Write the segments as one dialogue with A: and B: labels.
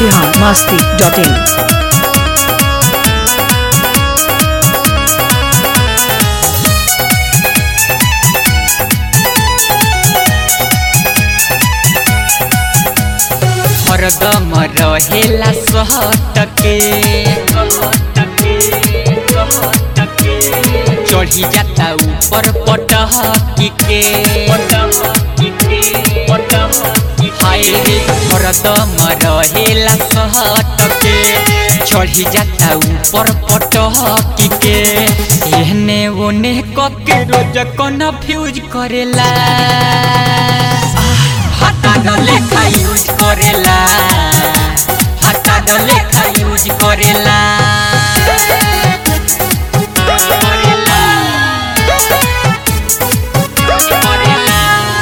A: Bihar Masti dot इन
B: हरदम रहेला सहटके चढ़ी जाता ऊपर पटहकी के हाय रे हरदम रहेला सहटके चढ़ी जाता ऊपर पटहकी के एहने ओने कके रोज कन्फ्यूज करेला हाता डले खा यूज करेला हाता डले खा यूज करेला करेला करेला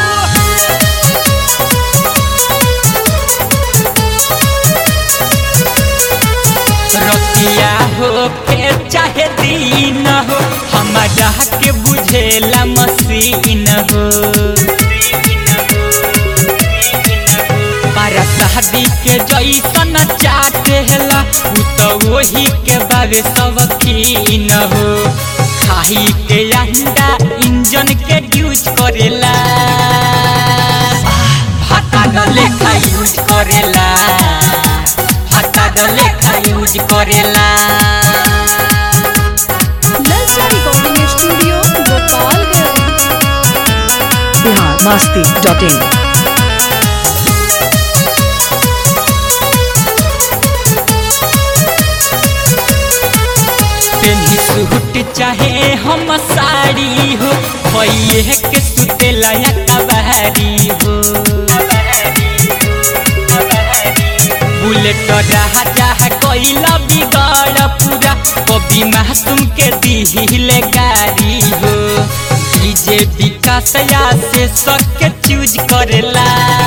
B: रतिया हो के चाहे दिन हो हमारा के बुझेला मसीन हो पारा शादी के जैसन चाटेला उ तो वही के बाबे सबकीन हो खाही के अंडा इंजन के यूज करेला भाता डले खा यूज करेला भाता डले खा यूज करेला
C: नलसा recording studio Gopalganj
A: Bihar Masti dot in
B: पेन्ही सूट चाहे हम साड़ी हो भैये के सुतेला या कबारी हो बुलेट राजा कैला बिगाड़ पूरा कभी मासूम के दिहिले गाड़ी हो डीजे विकास या से सबके चूज करेला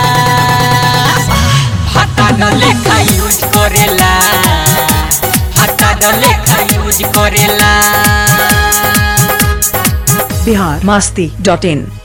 B: भाता डले खा यूज करेला भाता डले खा यूज करेला
A: बिहार मस्ती डॉट इन